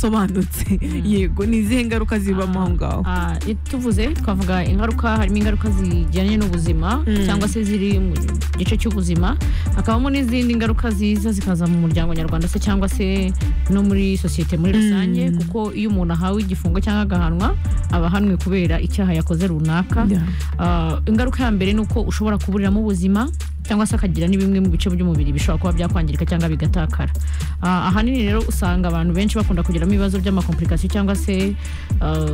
budasobanutse yego ni izihe ngaruka zibamo aho ngaho Ah, tuvuze twavuga ingaruka harimo ingaruka zijyanye n'ubuzima Mm. cyangwa se ziri mu gice cy'ubuzima hakabamo n'izindi ngaruka ziza zikaza mu muryango nyarwanda se cyangwa se no muri sosiyete muri rusange Mm. kuko iyo umuntu ahawe igifungo cyangwa agahanwa aba ahanwe kubera icyaha yakoze runaka Yeah. Ah, ingaruka ya mbere ni uko ushobora kuburiramo ubuzima cyangwa se akagira ni bimwe mu bice by'umubiri bishobora kuba byakwangirika cyangwa bigatakara Ah, ahanini rero usanga abantu benshi bakunda kugiramo ibibazo by'amakomplikasiyo cyangwa se ah,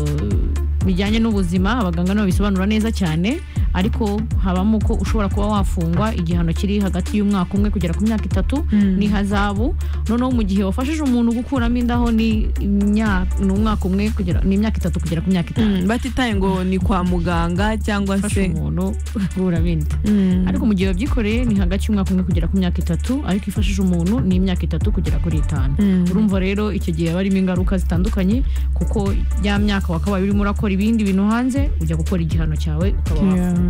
bijyanye n'ubuzima abaganga nabo bisobanura neza cyane ariko habamo ko ushobora kuba wafungwa igihano kiri hagati y'umwaka umwe kugera ku myaka itatu Mm. n'ihazabu noneho mu gihe wafashije umuntu gukuramo indaho ni imyaka- ni umwaka umwe kugera ni imyaka itatu kugera ku myaka itanu Mm, batitaye ngo ni kwa muganga cyangwa ufashe se umuntu gukuramo inda Mm. ariko mu gihe wabyikoreye ni hagati y'umwaka umwe kugera ku myaka itatu ariko ifashije umuntu ni imyaka itatu kugera kuri itanu Mm. urumva rero icyo gihe haba harimo ingaruka zitandukanye kuko ya myaka wakabaye urimo urakora ibindi bintu hanze ujya gukora igihano cyawe ukaba Yeah. wafungura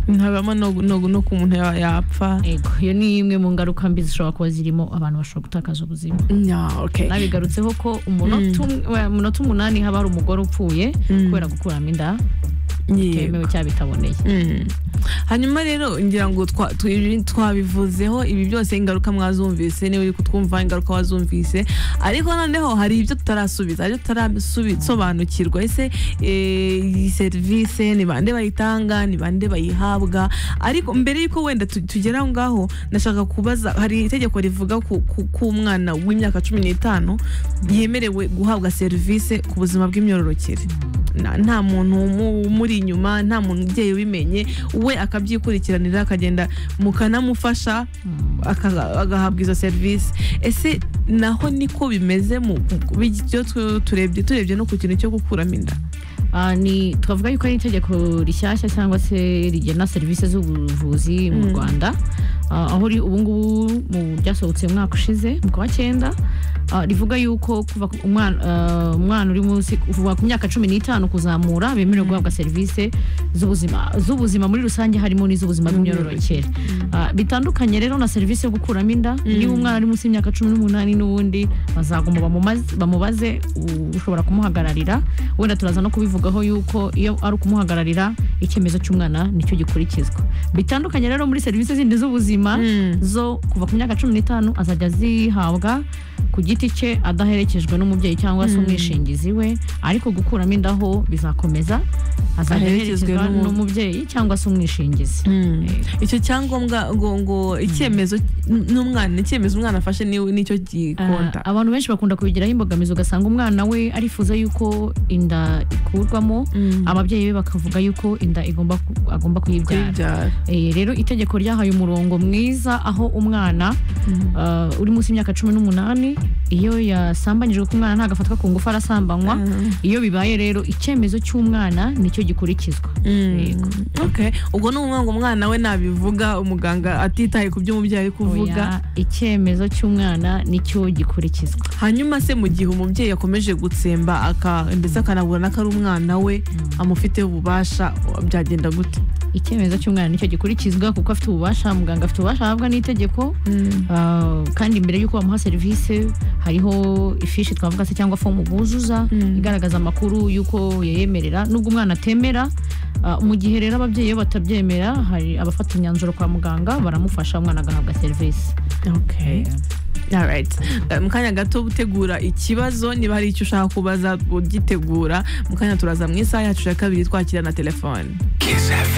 ntabamo no, no, no ku muntu ya- yapfa yego iyo ni imwe mu ngaruka mbi zishobora kuba zirimo abantu bashobora gutakaza ubuzima Yeah, okay. nabigarutseho ko umunota um- wa- umunota umunani haba hari umugore upfuye Mm. kubera gukuramo inda Yego. bitemewe cyangwa bitaboneye Mm. hanyuma rero ngira ngo twa- twi- twabivuzeho ibi byose ingaruka mwazumvise niba uri kutwumva ingaruka wazumvise ariko noneho hari ibyo tutarasubiza hari ibyo tutarasobanukirwa ese eh, iyi serivisi ni bande bayitanga ni bande bayihabwa ariko mbere y'uko wenda tu- tugera aho ngaho nashaka kubaza hari itegeko rivuga ku- ku- ko umwana w'imyaka cumi n'itanu yemerewe guhabwa serivisi ku buzima bw'imyororokere Na- nta muntu umu- umuri inyuma nta muntu umubyeyi ubimenye we akabyikurikiranira akagenda mukanamufasha aka- agahabwa izo serivisi ese naho niko bimeze mu ku- byo tu- turebye turebye no ku kintu cyo gukuramo inda Ah, ni twavuga yuko ari itegeko rishyashya cyangwa se rigena serivisi z'ubuvuzi mu Mm. rwanda Ah, aho ri- ubu ngubu mu byasohotse umwaka ushize mu kwa cyenda ah, rivuga yuko kuva ku- umwana ah, umwana uri munsi kuva ku myaka cumi n'itanu kuzamura bemerewe guhabwa serivisi z'ubuzima z'ubuzima muri rusange harimo n'iz'ubuzima bw'imyororokere Ah, bitandukanye rero na serivisi yo gukuramo inda niba umwana ari munsi y'imyaka cumi n'umunani n'ubundi bazagomba bamumaze- bamubaze u- ushobora kumuhagararira wenda turaza no kubivugaho yuko iyo ari ukumuhagararira icyemezo cy'umwana nicyo gikurikizwa bitandukanye rero muri serivisi zindi z'ubuzima Mm. zo kuva ku myaka cumi n'itanu azajya zihabwa ku giti cye adaherekejwe n'umubyeyi cyangwa se umwishingizi we ariko gukuramo indaho bizakomeza azajya Aherekezwe aherekezwa n'umu- n'umubyeyi cyangwa se umwishingizi Mm. icyo cyangombwa ngo ngo icyemezo n'umwana icyemezo umwana afashe ni- nicyo gikonta Ah, abantu benshi bakunda kubigiraho imbogamizi ugasanga umwana we arifuza yuko inda ikurwamo Mm. ababyeyi be bakavuga yuko inda igomba ku- agomba kuyibyara Kuyibyara. Eh, rero itegeko ryahaye umurongo mwiza aho umwana ah, uri munsi y'imyaka cumi n'umunani iyo yasambanyijwe ko umwana ntagafatwa ku ngufu arasambanywa Mm. iyo bibaye rero icyemezo cy'umwana nicyo gikurikizwa Yego. Mm. Okay. ubwo ni umwana ngo umwana we nabivuga umuganga atitaye ku byo umubyeyi ari kuvuga Oya, icyemezo cy'umwana nicyo gikurikizwa hanyuma se mu gihe umubyeyi yakomeje gutsemba aka ndetse akanabura n'ako ari umwana we amufiteho ububasha byagenda gute icyemezo cy'umwana nicyo gikurikizwa kuko afite ububasha muganga afite ububasha ahabwa n'itegeko Ah, kandi mbere y'uko bamuha serivisi hariho ifishi twavuga se cyangwa fomu buzuza Mm. igaragaza amakuru y'uko yayemerera nubwo umwana atemera ah, mu gihe rero ababyeyi iyo batabyemera hari abafata imyanzuro kwa muganga baramufasha umwana agahabwa serivisi Okay. Alright. Eh, mu kanya gato gutegura ikibazo niba hari icyo ushaka kubaza ugitegura mu kanya turaza mu isaha yacu ya kabiri twakira na telefone Kiss FM.